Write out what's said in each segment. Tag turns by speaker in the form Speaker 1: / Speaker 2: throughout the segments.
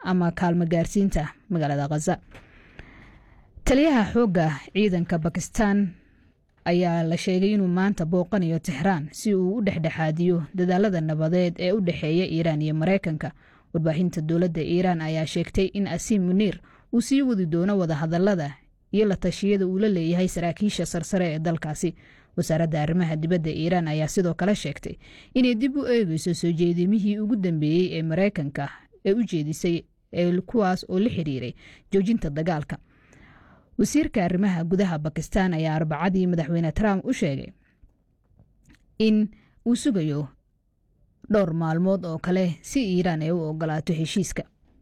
Speaker 1: ama kaalmo gaarsiinta magaalada khaza taliyaha xoogga ciidanka bakistan ayaa la sheegay inuu maanta booqanayo tixraan si uu u dhexdhexaadiyo dadaalada nabadeed ee u dhexeeya iiraan iyo maraykanka warbaahinta dowladda iiraan ayaa sheegtay in asiim muniir uu sii wadi doono wadahadalada iyo la tashiyada uu la leeyahay saraakiisha sarsare ee dalkaasi wasaaradda arrimaha dibadda iiraan ayaa sidoo kale sheegtay inay dib u eegeyso soo jeedimihii ugu dambeeyey ee maraykanka ee u jeedisay kuwaas oo la xiriiray joojinta dagaalka wasiirka arrimaha gudaha bakistan ayaa arbacadii madaxweyne trump u sheegay in uu sugayo dhowr maalmood oo kale si iiraan ay u ogolaato heshiiska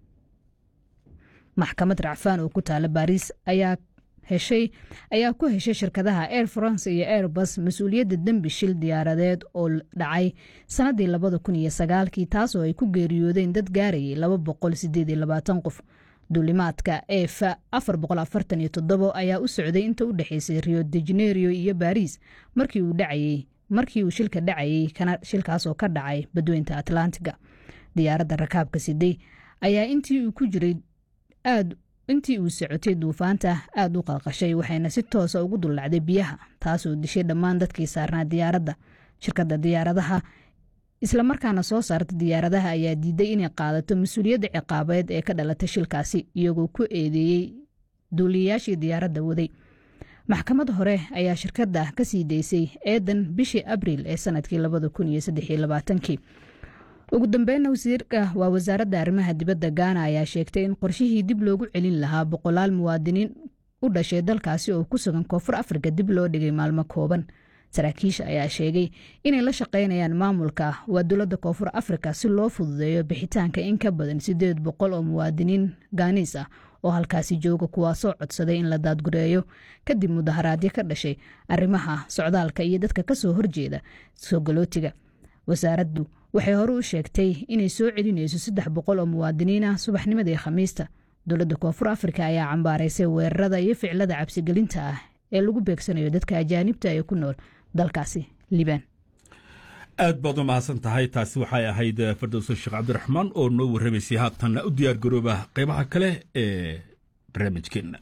Speaker 1: maxkamad racfaan oo ku taala baariis ayaa heshay ayaa ku heshay shirkadaha air france iyo airbus mas-uuliyadda dembi shil diyaaradeed oo dhacay sannaddii labada kun iyo sagaalkii taasoo ay ku geeriyoodeen dad gaarayay laba boqol sideed iyo labaatan qof duulimaadka ef afar boqol afartan iyo toddobo ayaa u socday inta u dhexeysay rio de janeiro iyo baris markii uu dhacayey markii uu shilka dhacayey shilkaasoo ka dhacay badweynta atlantiga diyaaradda rakaabka siday ayaa intii uu ku jiray aad intii uu socotay duufaanta aad u qalqashay waxayna si toosa ugu dullacday biyaha taasoo dishay dhammaan dadkii saarnaa diyaaradda shirkadda diyaaradaha islamarkaana soo saarta diyaaradaha ayaa diiday inay qaadato mas-uuliyadda ciqaabeed ee ka dhalatay shilkaasi iyagoo ku eedeeyey duuliyayaashii diyaaradda waday maxkamad hore ayaa shirkadda ka sii daysay eedan bishii abriil ee sanadkii labada kun iyo saddex iyo labaatankii ugu dambeynna wasiirka waa wasaaradda arrimaha dibadda gaana ayaa sheegtay in qorshihii dib loogu celin lahaa boqolaal muwaadiniin u dhashay dalkaasi oo ku sugan koonfur afrika dib loo dhigay maalmo kooban saraakiisha ayaa sheegay inay la shaqaynayaan maamulka waa dowladda koonfur afrika si loo fududeeyo bixitaanka in ka badan siddeed boqol oo muwaadiniin gaaniis ah oo halkaasi jooga kuwaasoo codsaday in la daadgureeyo kadib mudaharaadyo ka dhashay arrimaha socdaalka iyo dadka ka soo horjeeda soogolootiga wasaaraddu waxay hore u sheegtay inay soo celinayso saddex boqol oo muwaadiniin ah subaxnimadii khamiista dowladda koonfur afrika ayaa cambaaraysay weerarada iyo ficilada cabsigelinta ah ee lagu beegsanayo dadka ajaanibta ee ku nool dalkaasi liibaan
Speaker 2: aad baad u mahadsan tahay taasi waxay ahayd fardowso sheekh cabdiraxmaan oo noo warramaysay haatanna u diyaar garooba qaybaha kale ee barnaamijkeenna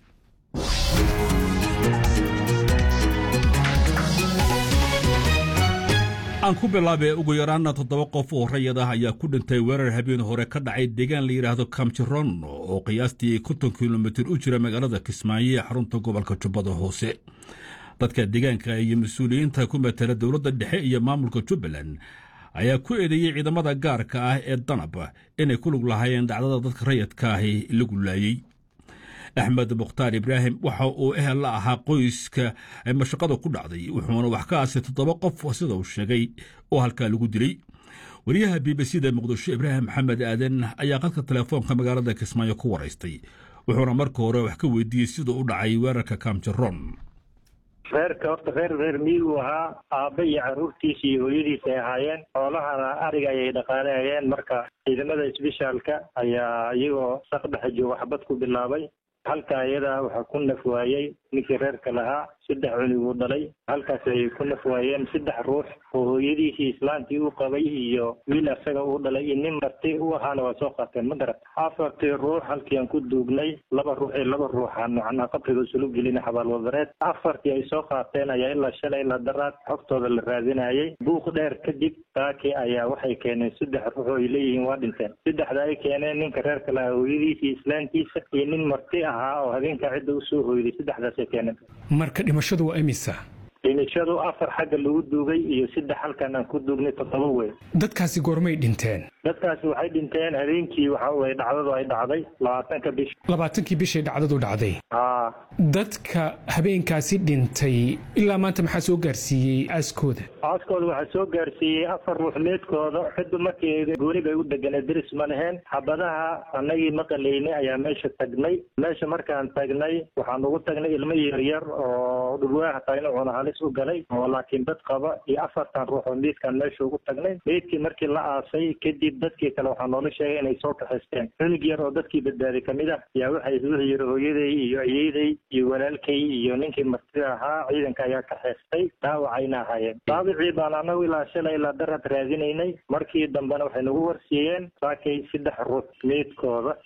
Speaker 2: aan ku bilaabee ugu yaraana toddoba qof oo rayad ah ayaa ku dhintay weerar habeen hore ka dhacay deegaan la yidhaahdo kamjiron oo qiyaastii konton kilomitir u jira magaalada kismaayo ee xarunta gobolka jubbada hoose dadka deegaanka iyo mas-uuliyiinta ku matala dowladda dhexe iyo maamulka jubbaland ayaa ku eedeeyey ciidamada gaarka ah ee danab inay ku lug lahaayeen dhacdada dadka rayadka ahi lagu laayey axmed mukhtaar ibraahim waxa uu ehel la ahaa qoyska mashaqada ku dhacday wuxuuna wax ka aasay toddoba qof sida uu sheegay oo halkaa lagu dilay wariyaha b b c da muqdisho ibraahim maxamed aadan ayaa qadka telefoonka magaalada kismaayo ku waraystay wuxuuna marka hore wax ka weydiiyey sida u dhacay weerarka kamjaron
Speaker 3: reerka horta reer reer miyigu ahaa aabba iyo carruurtiisa iyo hooyadiisa ay ahaayeen xoolahana ariga ayay dhaqaanayeen marka ciidamada isbishaalka ayaa iyagoo saq dhexe jooga xabad ku bilaabay halka ayadaa waxaa ku naf waayey ninkii reerka lahaa saddex cuniguu dhalay halkaas ayay ku naf waayeen saddex ruux oo hooyadiisii islaantii u qabay iyo wiil asaga uu dhalay iyo nin marti u ahaana waa soo qaateen ma garat afartii ruux halkii aan ku duugnay laba ruux iyo laba ruuxaan macnaha qabriga isulu gelina xabaalwadareed afartii ay soo qaateen ayaa ilaa shalay ilaa daraad xogtooda la raadinayay buuq dheer kadib saakii ayaa waxay keeneen saddex ruux oo ay leeyihiin waa dhinteen saddexda ay keeneen ninka reerka lahaa hooyadiisii islaantiisa iyo nin marti ahaa oo habeenka cidda usoo hooyday saddexdaasay keeneen
Speaker 4: marka dhimashadu waa imisa
Speaker 3: dhimashadu afar xagga lagu duugay iyo saddex halkan aan ku duugnay toddoba wey
Speaker 4: dadkaasi goormay dhinteen
Speaker 3: dadkaasi waxay dhinteen habeenkii waxa weye dhacdadu ay dhacday labaatanka bish
Speaker 4: labaatankii bishay dhacdadu dhacday
Speaker 3: haa
Speaker 4: dadka habeenkaasi dhintay ilaa maanta maxaa soo gaarsiiyey aaskooda
Speaker 3: aaskooda waxaa soo gaarsiiyey afar ruux meedkooda ciddu markii gooni bay u deganay deris ma leheen xabadaha annagii maqalaynay ayaa meesha tagnay meesha markaan tagnay waxaan ugu tagnay ilmo yaryar oo dhulwaaha tayna halis u galay oo laakiin dad qaba iyo afartan ruux oo meydkaan meesha ugu tagnay meydkii markii la aasay kadib dadkii kale waxaa noola sheegay inay soo kaxaysteen cunug yar oo dadkii badbaaday kamid ah yaa waxay wuxuu yiri hooyaday iyo ayeeday iyo walaalkay iyo ninkii martida ahaa ciidanka ayaa kaxaystay dhaawacayna ahaayeen dhaawicii baan anagu ilaa shalay ilaa darad raadinaynay markii dambena waxay nagu warsiiyeen saakay saddex ruux meydkooda